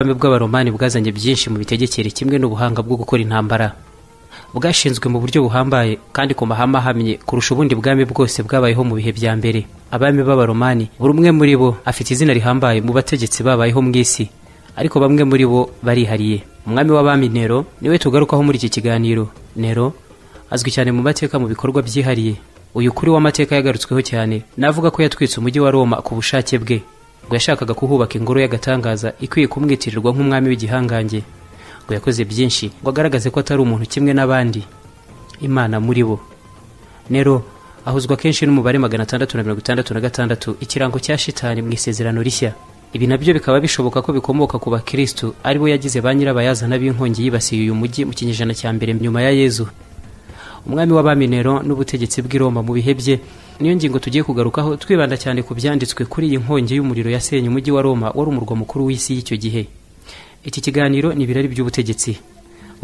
Ubwami bw'Abaromani bwazanye byinshi mu mitegekere kimwe n'ubuhanga bwo gukora intambara. Bwashinzwe mu buryo buhambaye kandi ku mahame ahamye kurusha ubundi bwami bwose bwabayeho mu bihe bya mbere. Abami b'Abaromani buri umwe muri bo afite izina rihambaye mu bategetsi babayeho mu isi, ariko bamwe muri bo barihariye. Umwami w'abami Nero niwe tugarukaho muri iki kiganiro. Nero azwi cyane mu mateka mu bikorwa byihariye. Uyu kuri w'amateka yagarutsweho cyane, navuga ko yatwitse umujyi wa Roma ku bushake bwe ngo yashakaga kuhubaka ingoro y'agatangaza ikwiye kumwitirirwa nk'umwami w'igihangange ngo yakoze byinshi ngo agaragaze ko atari umuntu kimwe n'abandi imana muri bo nero ahuzwa kenshi n'umubare magana atandatu na mirongo itandatu na gatandatu ikirango cya shitani mu isezerano rishya ibi nabyo bikaba bishoboka ko bikomoka ku bakristu aribo yagize ba nyirabayazana b'inkongi yibasiye uyu mujyi mu kinyejana cya mbere nyuma ya yezu umwami w'abami Nero n'ubutegetsi bw'i Roma mu bihe bye niyo ngingo tugiye kugarukaho twibanda cyane ku byanditswe kuri iyi nkongi y'umuriro yasenye umujyi wa Roma wari umurwa mukuru w'isi y'icyo gihe iki kiganiro ni ibirari by'ubutegetsi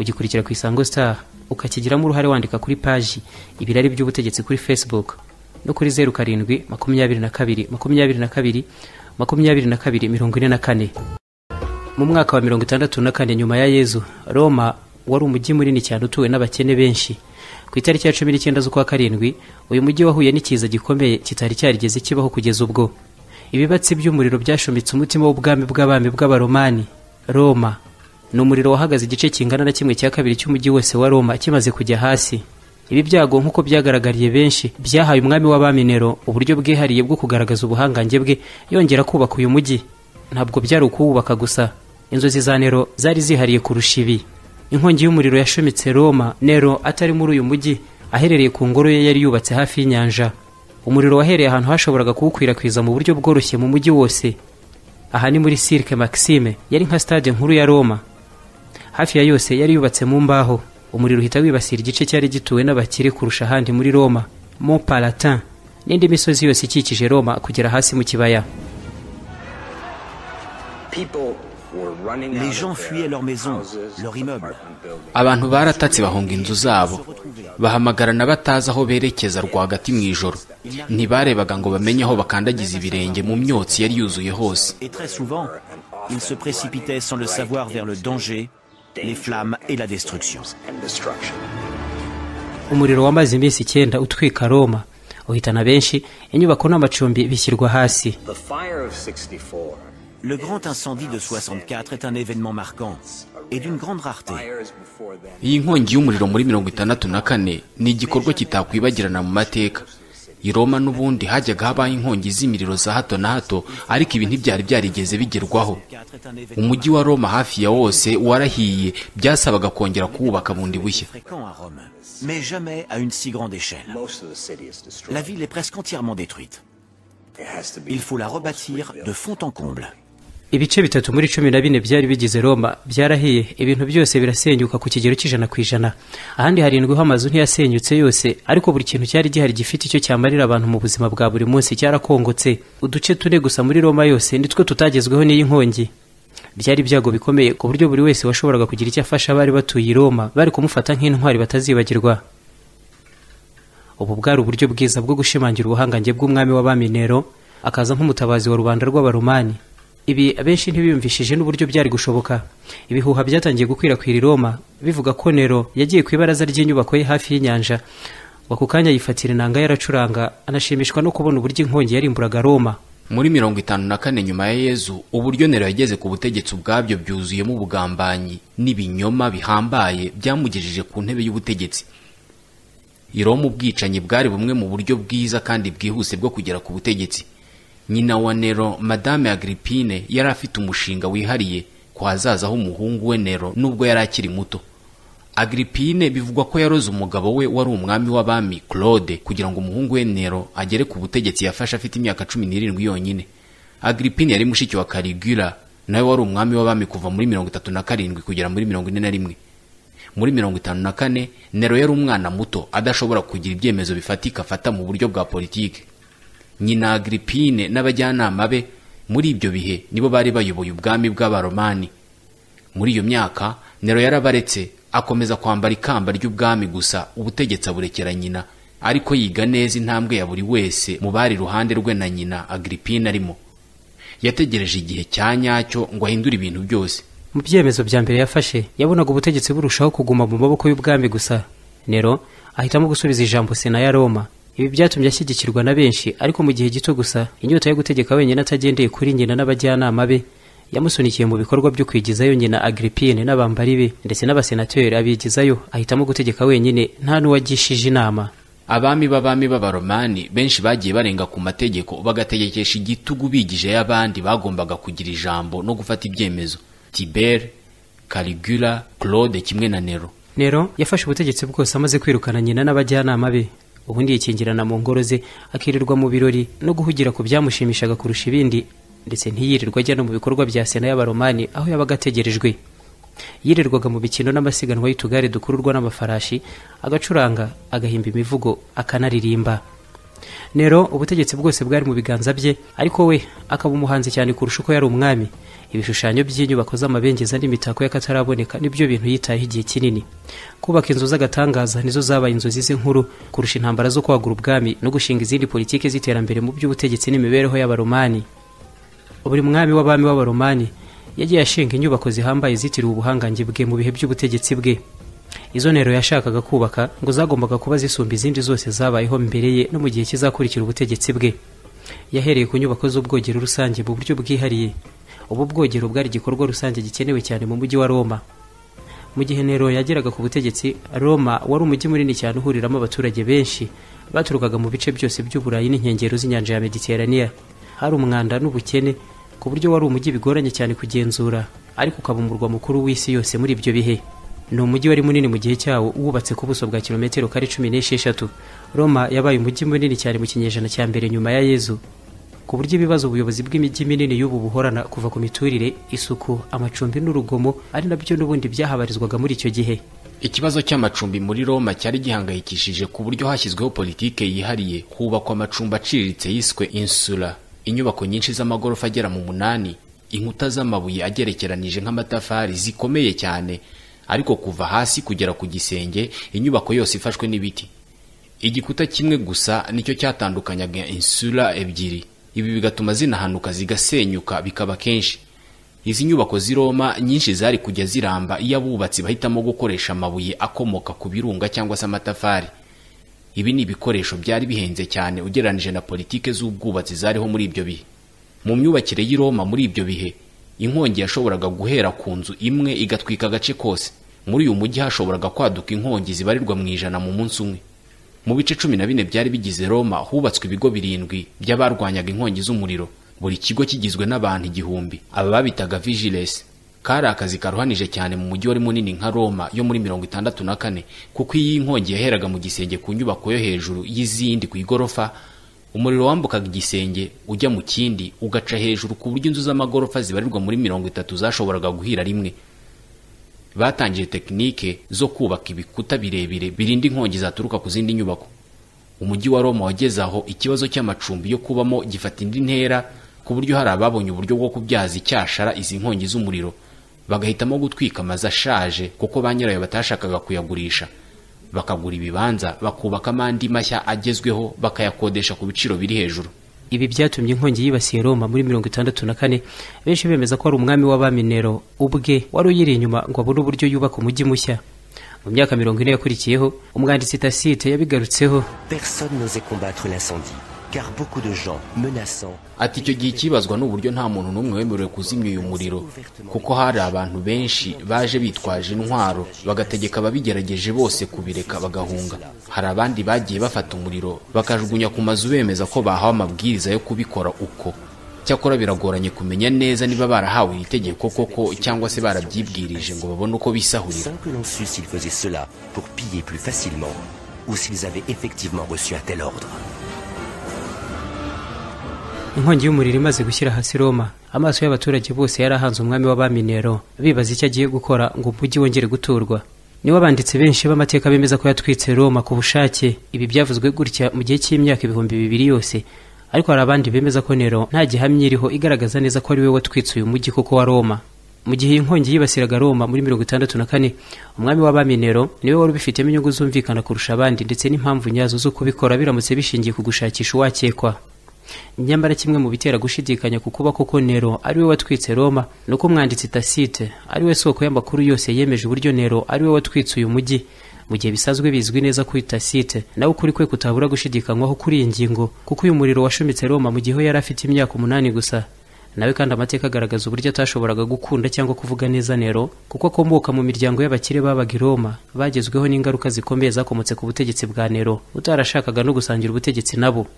ugikurikira ku Isango Star ukakigiramo uruhare wandika kuri paji ibirari by'ubutegetsi kuri Facebook no kuri zeru karindwi makumyabiri na kabiri makumyabiri na kabiri makumyabiri na kabiri mirongo ine na kane mu mwaka wa mirongo itandatu na kane nyuma ya yezu roma wari umujyi munini cyane utuwe n'abakene benshi ku itariki ya cumi n'icyenda z'ukwa karindwi uyu mujyi wahuye n'ikiza gikomeye kitari cyarigeze kibaho kugeza ubwo ibibatsi by'umuriro byashomitse umutima w'ubwami bw'abami bw'abaromani roma ni umuriro wahagaze igice kingana na kimwe cya kabiri cy'umujyi wose wa roma kimaze kujya hasi ibi byago nk'uko byagaragariye benshi byahaye umwami w'abami Nero uburyo bwihariye bwo kugaragaza ubuhangange bwe yongera kubaka uyu mujyi ntabwo byari ukuwubaka gusa inzozi za Nero zari zihariye kurusha ibi inkongi y'umuriro yashomitse Roma Nero atari muri uyu mujyi aherereye ku ngoro ye yari yubatse hafi y'inyanja umuriro wahereye ahantu hashoboraga kuwukwirakwiza mu buryo bworoshye mu mujyi wose aha ni muri Cirque Maxime yari nka stade nkuru ya Roma hafi ya yose yari yubatse mu mbaho umuriro uhita wibasira igice cyari gituwe n'abakire kurusha ahandi muri Roma Mont Palatin n'indi misozi yose ikikije Roma kugera hasi mu kibaya Les gens fuyaient leurs maisons, leurs immeubles. abantu baratatse bahunga inzu zabo bahamagarana batazi aho berekeza rwagati mu ijoro ntibarebaga ngo bamenye aho bakandagiza ibirenge mu myotsi yari yuzuye hose Et très souvent, ils se précipitaient sans le savoir vers le danger, les flammes et la destruction. umuriro wamaze iminsi icyenda utwika Roma uhitana benshi inyubako n'amacumbi bishyirwa hasi Le grand incendie de 64 est un événement marquant et d'une grande rareté. iyi nkongi y'umuriro muri mirongo itandatu na kane ni igikorwa kitakwibagirana mu mateka i Roma n'ubundi hajyaga habaho inkongi z'imiriro za hato na hato ariko ibi ntibyari byarigeze bigerwaho 64 est un événement umujyi wa Roma hafi ya wose warahiye byasabaga kongera kuwubaka bundi bushya fréquent à Rome, mais jamais à une si grande échelle. La ville est presque entièrement détruite. Il faut la rebâtir de fond en comble. ibice bitatu muri cumi na bine byari bigize roma byarahiye ibintu byose birasenyuka ku kigero cy'ijana ku ijana ahandi harindwiho amazu ntiyasenyutse yose ariko buri kintu cyari gihari gifite icyo cyamarira abantu mu buzima bwa buri munsi cyarakongotse uduce tune gusa muri roma yose nitwo tutagezweho n'iyi nkongi byari ibyago bikomeye ku buryo buri wese washoboraga kugira icyo afasha abari batuye i roma bari kumufata nk'intwari batazibagirwa ubu bwari uburyo bwiza bwo gushimangira ubuhangange bw'umwami w'abami Nero akaza nk'umutabazi wa rubanda rw'abaromani ibi abenshi ntibiyumvishije n'uburyo byari gushoboka ibihuha byatangiye gukwirakwira i Roma bivuga ko Nero yagiye ku ibaraza ry'inyubako ye hafi y'inyanja ngo ako kanya yifatira inanga yaracuranga anashimishwa no kubona uburyo inkongi yarimburaga Roma muri mirongo itanu na kane nyuma ya yezu uburyo nero yageze ku butegetsi ubwabyo bwuzuyemo ubugambanyi n'ibinyoma bihambaye byamugejeje ku ntebe y'ubutegetsi i Roma ubwicanyi bwari bumwe mu buryo bwiza kandi bwihuse bwo kugera ku butegetsi nyina wa nero madame agripine yari afite umushinga wihariye ku hazaza h'umuhungu we nero nubwo yari akiri muto agripine bivugwa ko yaroze umugabo we wari umwami w'abami claude kugira ngo umuhungu we nero agere ku butegetsi yafashe afite imyaka cumi n'irindwi yonyine agripine yari mushiki wa caligula nawe wari umwami w'abami kuva muri mirongo itatu na karindwi kugera muri mirongo ine na rimwe muri mirongo itanu na kane nero yari umwana muto adashobora kugira ibyemezo bifatika afata mu buryo bwa politiki nyina agripine n'abajyanama be muri ibyo bihe nibo bari bayoboye ubwami bw'abaromani muri iyo myaka nero yarabaretse akomeza kwambara ikamba ry'ubwami gusa ubutegetsi aburekera nyina ariko yiga neza intambwe ya buri wese mu bari iruhande rwe na nyina agripine arimo yategereje igihe cya nyacyo ngo ahindure ibintu byose mu byemezo bya mbere yafashe yabonaga ubutegetsi burushaho kuguma mu maboko y'ubwami gusa nero ahitamo gusubiza ijambo sena ya roma ibi byatumye ashyigikirwa na benshi ariko mu gihe gito gusa inyota yo gutegeka wenyine atagendeye kuri nyina n'abajyanama be yamusunikiye mu bikorwa byo kwigizayo nyina agiripine n'abambari be ndetse n'abasenateri abigizayo ahitamo gutegeka wenyine nta n'uwagishije inama abami b'abami b'abaromani benshi bagiye barenga ku mategeko bagategekesha igitugu bigije y'abandi bagombaga kugira ijambo no gufata ibyemezo tiberi karigura claude kimwe na nero nero yafashe ubutegetsi bwose amaze kwirukana nyina n'abajyanama be ubundi yikingirana mu ngoro ze akirirwa mu birori no guhugira ku byamushimishaga kurusha ibindi ndetse ntiyirirwe ajya no mu bikorwa bya sena y'abaromani aho yabaga ategerejwe yirirwaga mu bikino n'amasiganwa y'utugare dukururwa n'amafarashi agacuranga agahimba imivugo akanaririmba nero ubutegetsi bwose bwari mu biganza bye ariko we akaba umuhanzi cyane kurusha uko yari umwami ibishushanyo by'inyubako z'amabengeza n'imitako y'akataraboneka nibyo bintu yitayeho igihe kinini kubaka inzu z'agatangaza nizo zabaye inzozi ze nkuru kurusha intambara zo kwagura ubwami no gushinga izindi politiki z'iterambere mu by'ubutegetsi n'imibereho y'abaromani buri mwami w'abami w'abaromani yagiye ashinga inyubako zihambaye zitiriwe ubuhangange bwe mu bihe by'ubutegetsi bwe izo ntero yashakaga kubaka ngo zagombaga kuba zisumba izindi zose zabayeho mbere ye no mu gihe kizakurikira ubutegetsi bwe yahereye ku nyubako z'ubwogero rusange mu buryo bwihariye ubu bwogero bwari igikorwa rusange gikenewe cyane mu mujyi wa roma mu gihe nero yageraga ku butegetsi roma wari umujyi munini cyane uhuriramo abaturage benshi baturukaga mu bice byose by'uburayi n'inkengero z'inyanja ya mediteraniya hari umwanda n'ubukene ku buryo wari umujyi bigoranye cyane kugenzura ariko ukaba umurwa mukuru w'isi yose muri ibyo bihe ni umujyi wari munini mu gihe cyawo wubatse ku buso bwa kilometero kare cumi n'esheshatu roma yabaye umujyi munini cyane mu kinyejana cya mbere nyuma ya yezu ku buryo ibibazo ubuyobozi bw'imijyi minini y'ubu buhorana kuva ku miturire isuku amacumbi n'urugomo ari nabyo n'ubundi byahabarizwaga muri icyo gihe ikibazo cy'amacumbi muri roma cyari gihangayikishije ku buryo hashyizweho politike yihariye hubakwa amacumbi aciriritse yiswe insula inyubako nyinshi z'amagorofa agera mu munani inkuta z'amabuye agerekeranije nk'amatafari zikomeye cyane ariko kuva hasi kugera ku gisenge inyubako yose ifashwe n'ibiti igikuta kimwe gusa nicyo cyatandukanyaga insula ebyiri ibi bigatuma zinahanuka zigasenyuka bikaba kenshi izi nyubako z'i roma nyinshi zari kujya ziramba iyo abubatsi bahitamo gukoresha amabuye akomoka ku birunga cyangwa se amatafari ibi ni ibikoresho byari bihenze cyane ugereranije na politike z'ubwubatsi zariho muri ibyo bihe mu myubakire y'i roma muri ibyo bihe inkongi yashoboraga guhera ku nzu imwe igatwika agace kose muri uyu mujyi hashoboraga kwaduka inkongi zibarirwa mu ijana mu munsi umwe mu bice cumi na bine byari bigize roma hubatswe ibigo birindwi by'abarwanyaga inkongi z'umuriro buri kigo kigizwe n'abantu igihumbi aba babitaga vigilesi kari akazi karuhanije cyane mu mujyi wari munini nka roma yo muri mirongo itandatu na kane kuko iyo inkongi yaheraga mu gisenge ku nyubako yo hejuru y'izindi ku igorofa umuriro wambukaga igisenge ujya mu kindi ugaca hejuru ku buryo inzu z'amagorofa zibarirwa muri mirongo itatu zashoboraga guhira rimwe batangije tekinike zo kubaka ibikuta birebire birinda inkongi zaturuka ku zindi nyubako umujyi wa roma wageze aho ikibazo cy'amacumbi yo kubamo gifata indi ntera ku buryo hari ababonye uburyo bwo kubyaza icyashara izi nkongi z'umuriro bagahitamo gutwika amazu ashaje kuko ba nyirayo batashakaga kuyagurisha bakagura ibibanza bakubakamo andi mashya agezweho bakayakodesha ku biciro biri hejuru ibi byatumye inkongi yibasiye roma muri mirongo itandatu na kane benshi bemeza ko ari umwami w'abami nero ubwe wari uyiri inyuma ngo abone uburyo yubaka umujyi mushya mu myaka mirongo ine yakurikiyeho umwanditsi tasite yabigarutseho Personne n'osait combattre l'incendie, car beaucoup de gens menaçants ati icyo gihe ikibazwa ni uburyo nta muntu n'umwe wemerewe kuzimya uyu muriro kuko hari abantu benshi baje bitwaje intwaro bagategeka ababigerageje bose kubireka bagahunga hari abandi bagiye bafata umuriro bakajugunya ku mazu bemeza ko bahawe amabwiriza yo kubikora uko cyakora biragoranye kumenya neza niba barahawe iri tegeko koko cyangwa se barabyibwirije ngo babone uko bisahurira sans que l'on sût s'ils faisaient cela pour piller plus facilement ou s'ils avaient effectivement reçu un tel ordre. inkongi y'umuriro imaze gushyira hasi roma amaso y'abaturage bose yari ahanze umwami w'abami nero bibaza icyo agiye gukora ngo umujyi wongere guturwa nibo abanditsi benshi b'amateka bemeza ko yatwitse roma ku bushake ibi byavuzwe gutya mu gihe cy'imyaka ibihumbi bibiri yose ariko hari abandi bemeza ko nero nta gihamya iriho igaragaza neza ko ari we watwitse uyu mujyi koko wa roma mu gihe iyi nkongi yibasiraga roma muri mirongo itandatu na kane umwami w'abami nero niwe wari ubifitemo inyungu zumvikana kurusha abandi ndetse n'impamvu nyazo zo kubikora biramutse bishingiye ku gushakisha uwakekwa nyamara kimwe mu bitera gushidikanya ku kuba koko nero ari we watwitse roma ni uko umwanditsi tasite ari we soko y'amakuru yose yemeje uburyo nero ari we watwitse uyu mujyi mu gihe bisanzwe bizwi neza ko tasite nawe ukuri kwe kutabura gushidikanywaho kuri iyi ngingo kuko uyu muriro washumitse roma mu gihe we yari afite imyaka umunani gusa nawe kandi amateka agaragaza uburyo atashoboraga gukunda cyangwa kuvuga neza nero kuko akomoka mu miryango y'abakire babaga i roma bagezweho n'ingaruka zikomeye zakomotse ku butegetsi bwa nero utarashakaga no gusangira ubutegetsi nabo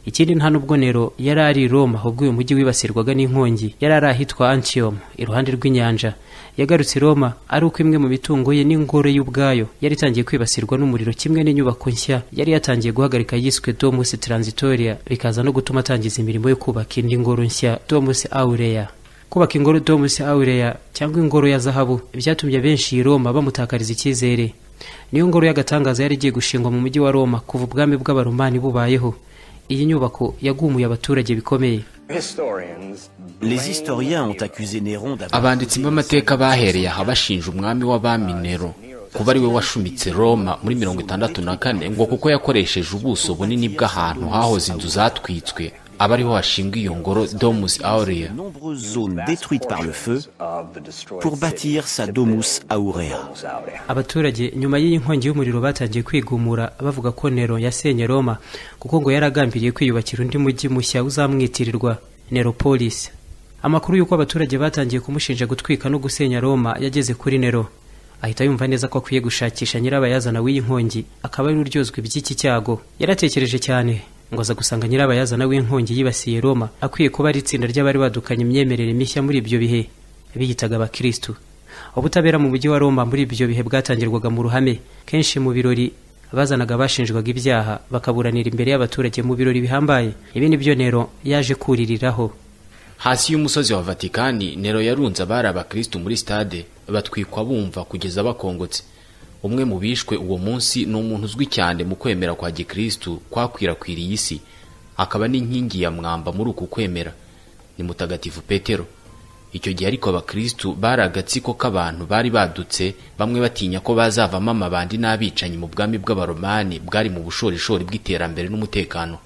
ikindi nta nubwo nero yari ari i roma ubwo uyu mujyi wibasirwaga n'inkongi yari ari ahitwa antium iruhande rw'inyanja yagarutse i roma ari uko imwe mu mitungo ye n'ingoro y'ubwayo yari itangiye kwibasirwa n'umuriro kimwe n'inyubako nshya yari yatangiye guhagarika yiswe domus transitoria bikaza no gutuma atangiza imirimo yo kubaka indi ngoro nshya domus aurea kubaka ingoro domus aurea cyangwa ingoro ya zahabu byatumye benshi i roma bamutakariza icyizere niyo ngoro y'agatangaza yari igiye gushingwa mu mujyi wa roma kuva ubwami bw'abaromani bubayeho iyi nyubako yagumuye abaturage bikomeye Les historiens ont accusé Néron d'avoir abanditsi b'amateka bahereye aha bashinja umwami w'abami nero kuba ari we washumitse roma muri mirongo itandatu na kane ngo kuko yakoresheje ubuso bunini bw'ahantu hahoze inzu zatwitswe aba ariho hashingwa iyo ngoro domus aurea de nombreuses zones détruites par le feu pour bâtir sa domus aurea. abaturage nyuma y'iyi nkongi y'umuriro batangiye kwigumura bavuga ko nero yasenye roma kuko ngo yari agambiriye kwiyubakira undi mujyi mushya uzamwitirirwa neropolis amakuru y'uko abaturage batangiye kumushinja gutwika no gusenya roma yageze kuri nero ahita yumva neza ko akwiye gushakisha nyirabayazana w'iyi nkongi akaba ari we uryozwa iby'iki cyago yaratekereje cyane ngo aza gusanga nyirabayazana w'inkongi yibasiye roma akwiye kuba ari itsinda ry'abari badukanye imyemerere mishya muri ibyo bihe biyitaga abakirisitu ubutabera mu mujyi wa roma muri ibyo bihe bwatangirwaga mu ruhame kenshi mu birori bazanaga abashinjwaga ibyaha bakaburanira imbere y'abaturage mu birori bihambaye ibi ni byo nero yaje kuririraho hasi y'umusozi wa vatikani nero yarunze abari abakirisitu muri sitade batwikwa bumva kugeza bakongotse umwe mu bishwe uwo munsi ni umuntu uzwi cyane mu kwemera kwa gikirisitu kwakwirakwiriye isi akaba n'inkingi ya mwamba muri uku kwemera ni mutagatifu petero icyo gihe ariko abakirisitu bari agatsiko k'abantu bari badutse bamwe batinya ko bazavamo amabandi n'abicanyi mu bwami bw'abaromani bwari mu bushorishori bw'iterambere n'umutekano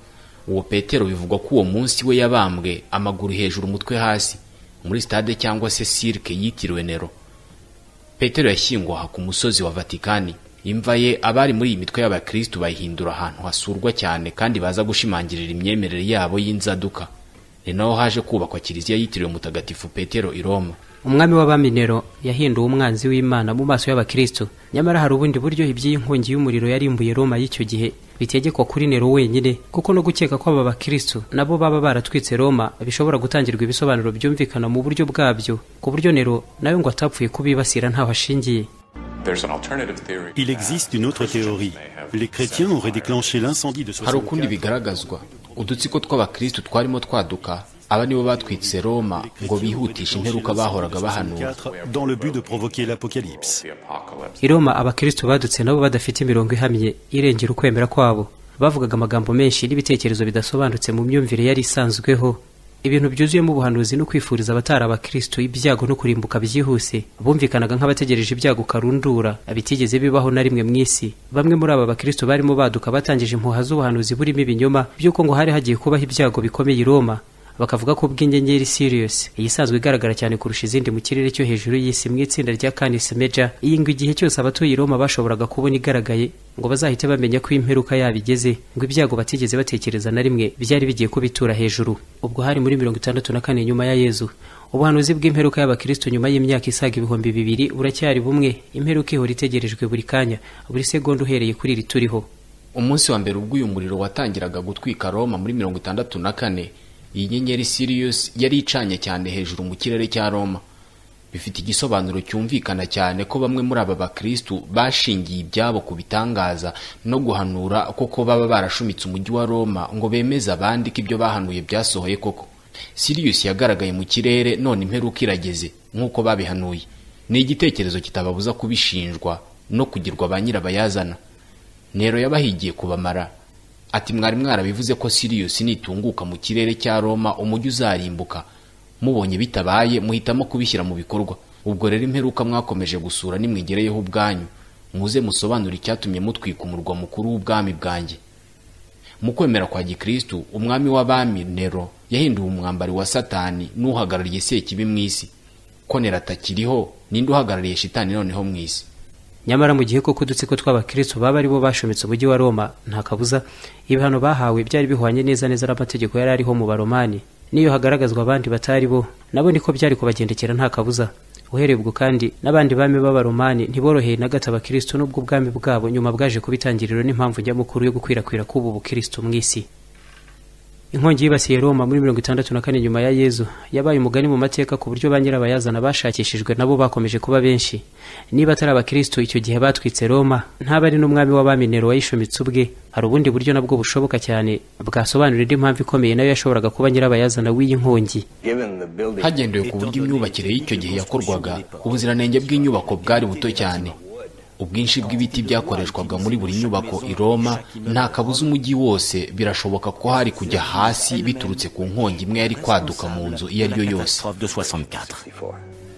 uwo petero bivugwa ko uwo munsi we yabambwe amaguru hejuru umutwe hasi muri sitade cyangwa se sirike yitiriwe nero petero yashyingwa aha ku musozi wa vatikani imva ye abari muri iyi mitwe y'abakirisitu bayihindura ahantu hasurwa cyane kandi baza gushimangirira imyemerere yabo y'inzaduka ni naho haje kubakwa kiliziya yitiriwe mutagatifu petero i roma umwami w'abami nero yahinduwe umwanzi w'imana mu maso y'abakirisitu nyamara hari ubundi buryo iby'iyi nkongi y'umuriro yarimbuye roma y'icyo gihe bitegekwa kuri nero wenyine kuko no gukeka ko aba bakirisitu nabo baba baratwitse roma bishobora gutangirwa ibisobanuro byumvikana mu buryo bwabyo ku buryo nero nawe ngo atapfuye kubibasira ntaho ashingiye Il existe une autre théorie. Les chrétiens auraient déclenché l'incendie de hari ukundi 64 bigaragazwa udutsiko tw'abakirisitu twarimo twaduka aba nibo batwitse roma ngo bihutishe imperuka bahoraga bahanura dans le but de provoquer l'apocalypse. i roma abakirisitu badutse nabo badafite imirongo ihamye irengera ukwemera kwabo bavugaga amagambo menshi n'ibitekerezo bidasobanutse mu myumvire yari isanzweho ibintu byuzuyemo ubuhanuzi no kwifuriza abatari abakirisitu ibyago no kurimbuka byihuse bumvikanaga nk'abategereje ibyago karundura bitigeze bibaho na rimwe mu isi bamwe muri aba bakirisitu barimo baduka batangije impuha z'ubuhanuzi burimo ibinyoma by'uko ngo hari hagiye kubaho ibyago bikomeye i roma bakavuga ko ubw'inyenyeri Sirius iyi isanzwe igaragara cyane kurusha izindi mu kirere cyo hejuru y'isi mu itsinda rya Canis Major iyi ngo igihe cyose abatuye i Roma bashoboraga kubona igaragaye ngo bazahite bamenya ko imperuka yabo igeze ngo ibyago batigeze batekereza na rimwe byari bigiye kubitura hejuru ubwo hari muri mirongo itandatu na kane nyuma ya Yezu ubuhanuzi bw'imperuka y'abakristo nyuma y'imyaka isaga ibihumbi bibiri buracyari bumwe imperuka ihora itegerejwe buri kanya buri segonda uhereye kuri iri turiho umunsi wa mbere ubwo uyu muriro watangiraga gutwika roma muri mirongo itandatu na kane iyi nyenyeri sirius yari icanye cyane hejuru mu kirere cya roma bifite igisobanuro cyumvikana cyane ko bamwe muri aba bakirisitu bashingiye ibyabo ku bitangaza no guhanura koko baba barashumitse umujyi wa roma ngo bemeze abandi ko ibyo bahanuye byasohoye koko sirius yagaragaye mu kirere none imperuka irageze nk'uko babihanuye ni igitekerezo kitababuza kubishinjwa no kugirwa ba nyirabayazana nero yabahigiye kubamara ati mwari mwarabivuze ko sirius nitunguka mu kirere cya roma umujyi uzarimbuka mubonye bitabaye muhitamo kubishyira mu bikorwa ubwo rero imperuka mwakomeje gusura nimwigereyeho ubwanyu muze musobanure icyatumye mutwika umurwa mukuru w'ubwami bwanjye mu kwemera kwa gikristu umwami w'abami nero yahinduwe umwambari wa satani n'uhagarariye sekibi mu isi ko nero atakiriho ninde uhagarariye shitani noneho mu isi nyamara mu gihe koko udutsiko tw'abakristo baba ari bo bashometse umujyi wa roma nta kabuza ibihano bahawe byari bihwanye neza neza n'amategeko yari ariho mu baromani n'iyo hagaragazwa abandi batari bo nabo niko byari kubagendekera nta kabuza uhereye ubwo kandi n'abandi bami b'abaromani ntiboroheye na gato abakristo n'ubwo ubwami bwabo nyuma bwaje kuba itangiriro n'impamvu nyamukuru yo gukwirakwira k'ubu bukristo mu isi inkongi yibasiye roma muri mirongo itandatu na kane nyuma ya yezu yabaye umugani mu mateka ku buryo ba nyirabayazana bashakishijwe nabo bakomeje kuba benshi niba atari abakristo icyo gihe batwitse roma ntaba ari n'umwami w'abami nero wayishometse ubwe hari ubundi buryo nabwo bushoboka cyane bwasobanura indi mpamvu ikomeye nayo yashoboraga kuba nyirabayazana w'iyi nkongi hagendewe ku buryo imyubakire y'icyo gihe yakorwaga ubuziranenge bw'inyubako bwari buto cyane ubwinshi bw'ibiti byakoreshwaga muri buri nyubako i roma nta kabuza umujyi wose birashoboka ko hari kujya hasi biturutse ku nkongi imwe yari kwaduka mu nzu iyo ari yo yose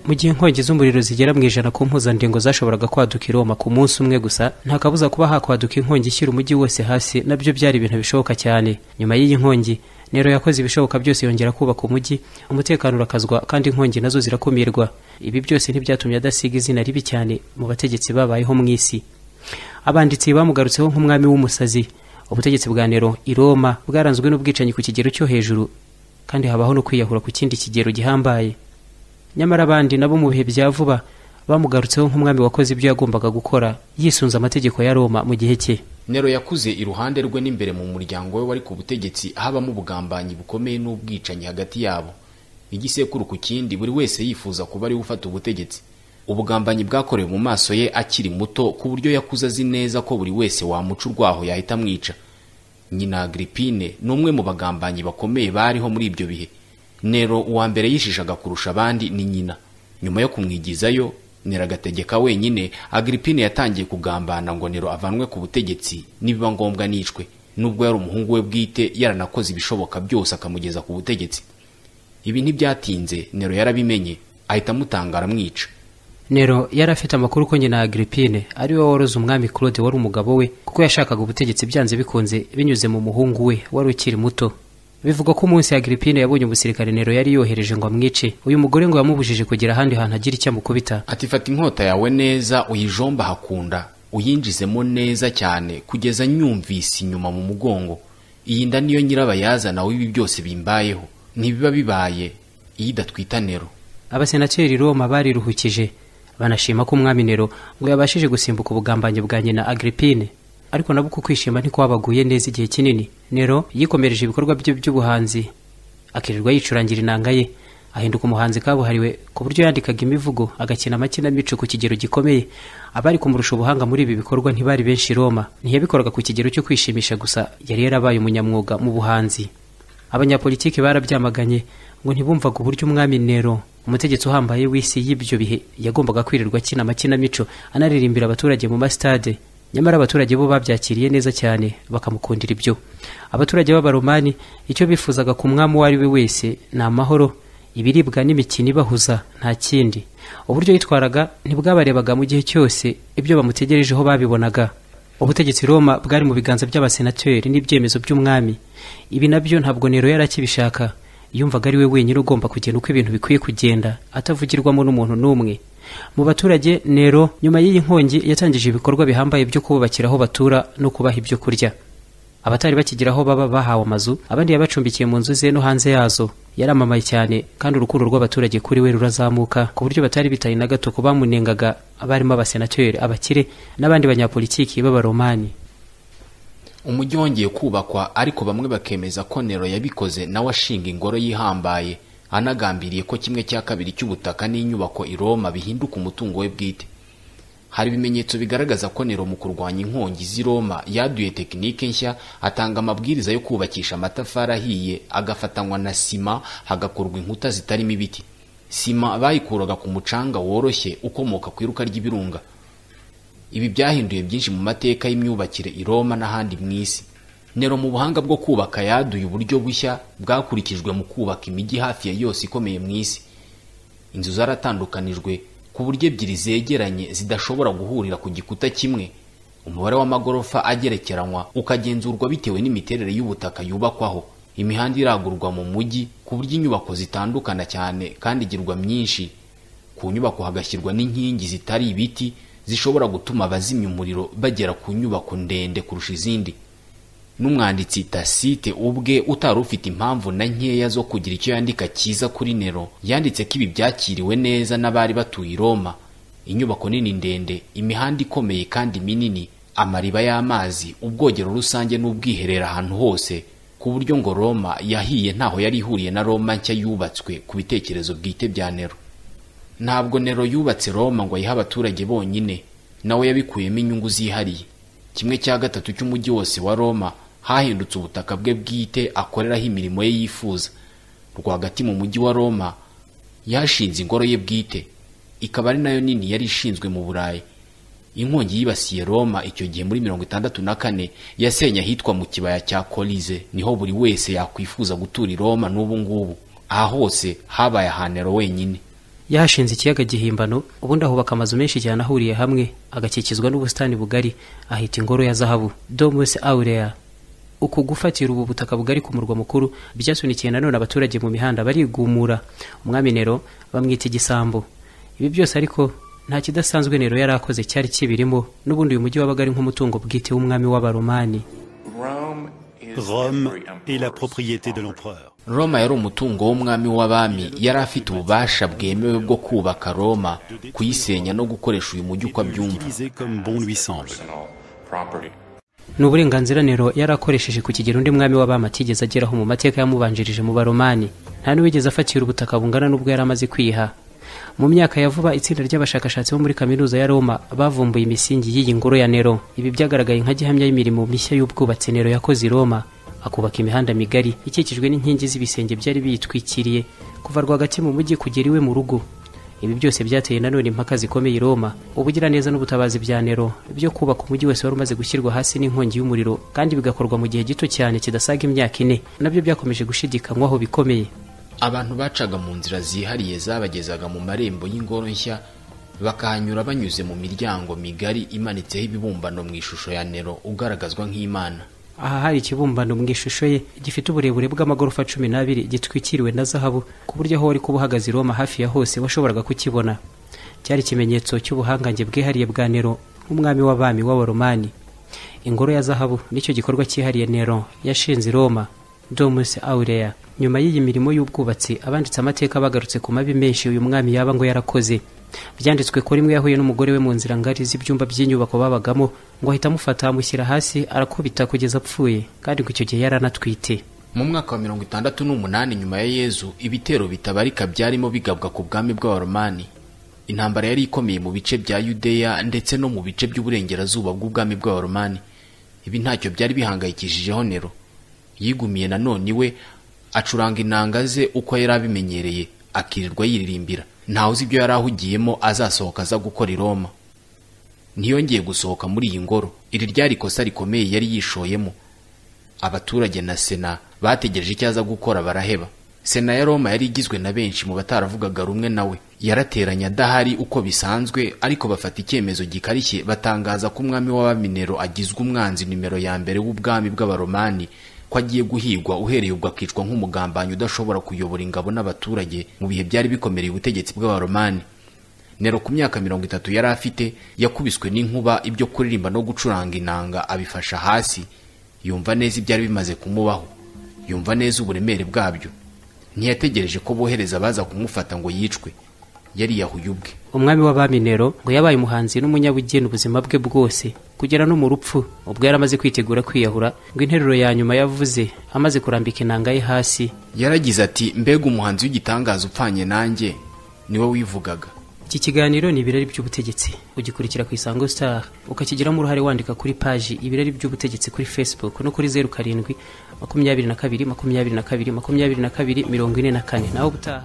mu gihe inkongi z'umuriro zigera mu ijana ku mpuzandengo zashoboraga kwaduka i roma ku munsi umwe gusa nta kabuza kuba hakwaduka inkongi ishyira umujyi wose hasi nabyo byari ibintu bishoboka cyane nyuma y'iyi nkongi nero yakoze ibishoboka byose yongera kubaka umujyi umutekano urakazwa kandi inkongi nazo zirakumirwa ibi byose ntibyatumye adasiga izina ribi cyane mu bategetsi babayeho mu isi abanditsi bamugarutseho nk'umwami w'umusazi ubutegetsi bwa nero i roma bwaranzwe n'ubwicanyi ku kigero cyo hejuru kandi habaho no kwiyahura ku kindi kigero gihambaye nyamara abandi nabo mu bihe bya vuba bamugarutseho nk'umwami wakoze ibyo yagombaga gukora yisunze amategeko ya roma mu gihe cye nero yakuze iruhande rwe n'imbere mu muryango we wari ku butegetsi habamo ubugambanyi bukomeye n'ubwicanyi hagati yabo igisekuru ku kindi buri wese yifuza kuba ari we ufata ubutegetsi ubugambanyi bwakorewe mu maso ye akiri muto ku buryo yakuze azi neza ko buri wese wamuca urwaho yahita amwica nyina agripine ni umwe mu bagambanyi bakomeye bariho muri ibyo bihe nero uwa mbere yishishaga kurusha abandi ni nyina nyuma yo kumwigizayo nero agategeka wenyine agripine yatangiye kugambana ngo nero avanwe ku butegetsi nibiba ngombwa nicwe nubwo yari umuhungu we bwite yaranakoze ibishoboka byose akamugeza ku butegetsi ibi ntibyatinze nero yarabimenye ahita amutangara amwica nero yari afite amakuru ko nyina agripine ari we woroze umwami claude wari umugabo we kuko yashakaga ubutegetsi byanze bikunze binyuze mu muhungu we wari ukiri muto bivugwa ko umunsi agripine yabonye umusirikare nero yari yohereje ngo amwice uyu mugore ngo yamubujije kugira ahandi hantu agira icyo amukubita ati fata inkota yawe neza uyijomba hakunda uyinjizemo neza cyane kugeza nyumvise inyuma mu mugongo iyi nda niyo nyirabayazana w'ibi byose bimbayeho ntibiba bibaye iyo idatwita nero abasenateri roma bariruhukije banashima ko umwami nero ngo yabashije gusimbuka ubugambanyi bwa nyina agripine ariko nabo uko kwishima ntikwabaguye neza igihe kinini nero yikomereje ibikorwa bye by'ubuhanzi akirirwa yicurangira inanga ye ahinduka umuhanzi kabuhariwe ku buryo yandikaga imivugo agakina amakinamico ku kigero gikomeye abari kumurusha ubuhanga muri ibi bikorwa ntibari benshi i roma ntiyabikoraga ku kigero cyo kwishimisha gusa yari yarabaye umunyamwuga mu buhanzi abanyapolitiki barabyamaganye ngo ntibumvaga uburyo umwami nero umutegetsi uhambaye w'isi y'ibyo bihe yagombaga kwirirwa akina amakinamico anaririmbira abaturage mu masitade nyamara abaturage bo babyakiriye neza cyane bakamukundira ibyo abaturage b'abaromani icyo bifuzaga ku mwami uwo ari we wese ni amahoro ibiribwa n'imikino ibahuza nta kindi uburyo yitwaraga ntibwabarebaga mu gihe cyose ibyo bamutegerejeho babibonaga ubutegetsi roma bwari mu biganza by'abasenateri n'ibyemezo by'umwami ibi nabyo ntabwo nero yari akibishaka yumvaga ari we wenyine ugomba kugenda uko ibintu bikwiye kugenda atavugirwamo n'umuntu n'umwe mu baturage nero nyuma y'iyi nkongi yatangije ibikorwa bihambaye byo kububakira aho batura no kubaha ibyo kurya abatari bakigira aho baba bahawe amazu abandi yabacumbikiye mu nzu ze no hanze yazo yaramamaye cyane kandi urukundo rw'abaturage kuri we rurazamuka ku buryo batari bitaye na gato ku bamunengaga abarimo abasenateri abakire n'abandi banyapolitiki b'abaromani umujyi wongeye kubakwa ariko bamwe bakemeza ko nero yabikoze nawe ashinga ingoro yihambaye anagambiriye ko kimwe cya kabiri cy'ubutaka n'inyubako i roma bihinduka umutungo we bwite hari ibimenyetso bigaragaza ko nero mu kurwanya inkongi z'i roma yaduye tekinike nshya atanga amabwiriza yo kubakisha amatafari ahiye agafatanywa na sima hagakorwa inkuta zitarimo ibiti sima bayikuraga ku mucanga woroshye ukomoka ku iruka ry'ibirunga ibi byahinduye byinshi mu mateka y'imyubakire i roma n'ahandi mu isi nero mu buhanga bwo kubaka yaduye uburyo bushya bwakurikijwe mu kubaka imijyi hafi ya yose ikomeye mu isi inzu zaratandukanijwe ku buryo ebyiri zegeranye zidashobora guhurira ku gikuta kimwe umubare w'amagorofa agerekeranywa ukagenzurwa bitewe n'imiterere y'ubutaka yubakwaho imihanda iragurwa mu mujyi ku buryo inyubako zitandukana cyane kandi igirwa myinshi ku nyubako hagashyirwa n'inkingi zitari ibiti zishobora gutuma abazimya umuriro bagera ku nyubako ndende kurusha izindi n'umwanditsi tasite ubwe utari ufite impamvu na nkeya zo kugira icyo yandika cyiza kuri nero yanditse ko ibi byakiriwe neza n'abari batuye i roma inyubako nini ndende imihanda ikomeye kandi minini amariba y'amazi ubwogero rusange n'ubwiherera ahantu hose ku buryo ngo roma yahiye ntaho yari ihuriye na roma nshya yubatswe ku bitekerezo bwite bya nero ntabwo nero yubatse roma ngo ayihe abaturage bonyine nawe yabikuyemo inyungu zihariye kimwe cya gatatu cy'umujyi wose wa roma hahindutse ubutaka bwe bwite akoreraho imirimo ye yifuza rwagati mu mujyi wa roma yashinze ingoro ye bwite ikaba ari nayo nini yari ishinzwe mu burayi inkongi yibasiye roma icyo gihe muri mirongo itandatu na kane yasenye ahitwa mu kibaya cya korize niho buri wese yakwifuza gutura i roma n'ubu ngubu aha hose habaye ahanero wenyine yahashinze ikiyaga gihimbano ubundi ahubaka amazu menshi cyane ahuriye hamwe agakikizwa n'ubusitani bugari ahita ingoro ya zahabu domus aurea uku gufatira ubu butaka bugari ku murwa mukuru byasunikiye nanone abaturage mu mihanda barigumura umwami nero bamwita igisambo ibi byose ariko nta kidasanzwe nero yari akoze cyari kibirimo n'ubundi uyu mujyi wabaga ari nk'umutungo bwite w'umwami w'abaromani Rome est la propriété de l'empereur. roma yari umutungo w'umwami w'abami yari afite ububasha bwemewe bwo kubaka roma kuyisenya no gukoresha uyu mujyi uko abyumva Utilisé comme bon lui semble. ni uburenganzira nero yari akoresheje ku kigero undi mwami w'abami atigeze ageraho mu mateka yamubanjirije mu baromani nta n'uwigeze afatira ubutaka bungana n'ubwo yari amaze kwiha mu myaka ya vuba itsinda ry'abashakashatsi bo muri kaminuza ya roma bavumbuye imisingi y'iyi ngoro ya nero ibi byagaragaye nka gihamya y'imirimo mishya y'ubwubatsi nero yakoze i roma akubaka imihanda migari ikikijwe n'inkingi z'ibisenge byari biyitwikiriye kuva rwagati mu mujyi kugera iwe mu rugo ibi byose byateye nanone impaka zikomeye i roma ubugiraneza n'ubutabazi bya nero byo kubaka umujyi wose wari umaze gushyirwa hasi n'inkongi y'umuriro kandi bigakorwa mu gihe gito cyane kidasaga imyaka ine nabyo byakomeje gushidikanywaho bikomeye abantu bacaga mu nzira zihariye zabagezaga mu marembo y'ingoro nshya bakahanyura banyuze mu miryango migari imanitseho ibibumbano mu ishusho ya nero ugaragazwa nk'imana aha hari ikibumbano mu ishusho ye gifite uburebure bw'amagorofa cumi n'abiri gitwikiriwe na zahabu ku buryo aho wari kuba uhagaze i roma hafi ya hose washoboraga kukibona cyari ikimenyetso cy'ubuhangange bwihariye bwa nero nk'umwami w'abami w'abaromani ingoro ya zahabu nicyo gikorwa cyihariye nero yashinze i roma domus aurea nyuma y'iyi mirimo y'ubwubatsi abanditse amateka bagarutse ku mabi menshi uyu mwami yaba ngo yarakoze byanditswe ko rimwe yahuye n'umugore we mu nzira ngari z'ibyumba by'inyubako babagamo ngo ahita amufata amushyira hasi arakubita kugeza apfuye kandi ngo icyo gihe yari anatwite mu mwaka wa mirongo itandatu n'umunani nyuma ya yezu ibitero bitabarika byarimo bigabwa ku bwami bw'abaromani intambara yari ikomeye mu bice bya yudeya ndetse no mu bice by'uburengerazuba bw'ubwami bw'abaromani ibi ntacyo byari bihangayikishijeho nero yigumiye nanone iwe acuranga inanga ze uko yari abimenyereye akirirwa yiririmbira ntawe uzi ibyo yari ahugiyemo azasohoka aza gukora i roma ntiyongeye gusohoka muri iyi ngoro iri ryari ikosa rikomeye yari yishoyemo abaturage na sena bategereje icyo aza gukora baraheba sena ya roma yari igizwe na benshi mu bataravugaga rumwe nawe yarateranye adahari uko bisanzwe ariko bafata icyemezo gikarishye batangaza ko umwami w'abaminero agizwe umwanzi nimero ya mbere w'ubwami bw'abaromani ko agiye guhigwa uhereye ubwo akicwa nk'umugambanyi udashobora kuyobora ingabo n'abaturage mu bihe byari bikomereye ubutegetsi bw'abaromani nero ku myaka mirongo itatu yari afite yakubiswe n'inkuba ibyo kuririmba no gucuranga inanga abifasha hasi yumva neza ibyari bimaze kumubaho yumva neza uburemere bwabyo ntiyategereje ko bohereza abaza kumufata ngo yicwe yariyahuye ubwe umwami w'abami nero ngo yabaye umuhanzi n'umunyabugeni ubuzima bwe bwose kugera no mu rupfu ubwo yari amaze kwitegura kwiyahura ngo interuro ya nyuma yavuze amaze kurambika inanga ye hasi yaragize ati mbega umuhanzi w'igitangaza upfanye nanjye niwe wivugaga iki kiganiro ni ibirari by'ubutegetsi ugikurikira ku isango star ukakigiramo uruhare wandika kuri paji ibirari by'ubutegetsi kuri facebook no kuri zeru karindwi makumyabiri na kabiri makumyabiri na kabiri makumyabiri na kabiri mirongo ine na kane naho ubutaha